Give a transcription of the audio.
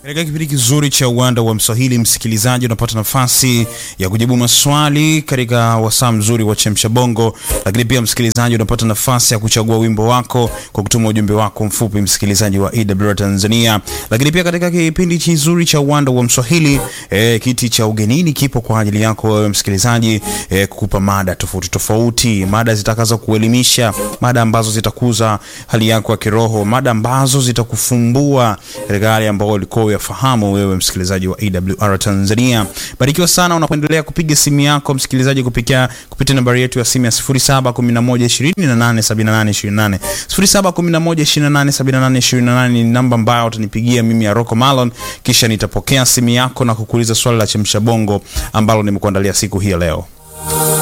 Katika kipindi kizuri cha uwanda wa Mswahili, msikilizaji, unapata nafasi ya kujibu maswali katika wasaa mzuri wa chemsha bongo, lakini pia msikilizaji, unapata nafasi ya kuchagua wimbo wako kwa kutuma ujumbe wako mfupi, msikilizaji wa EWR Tanzania. Lakini pia katika kipindi kizuri cha uwanda wa Mswahili, eh, kiti cha ugenini kipo kwa ajili yako wewe msikilizaji, eh, kukupa mada tofauti tofauti, mada zitakazo kuelimisha, mada ambazo zitakuza hali yako ya kiroho, mada ambazo zitakufumbua katika hali ambayo ulikuwa yafahamu wewe msikilizaji wa EWR Tanzania. Barikiwa sana unapoendelea kupiga simu yako msikilizaji, kupitia kupitia nambari yetu ya simu ya 0711287828 0711287828 ni namba ambayo utanipigia mimi ya Rocco Malon, kisha nitapokea simu yako na kukuuliza swali la chemsha bongo ambalo nimekuandalia siku hii ya leo.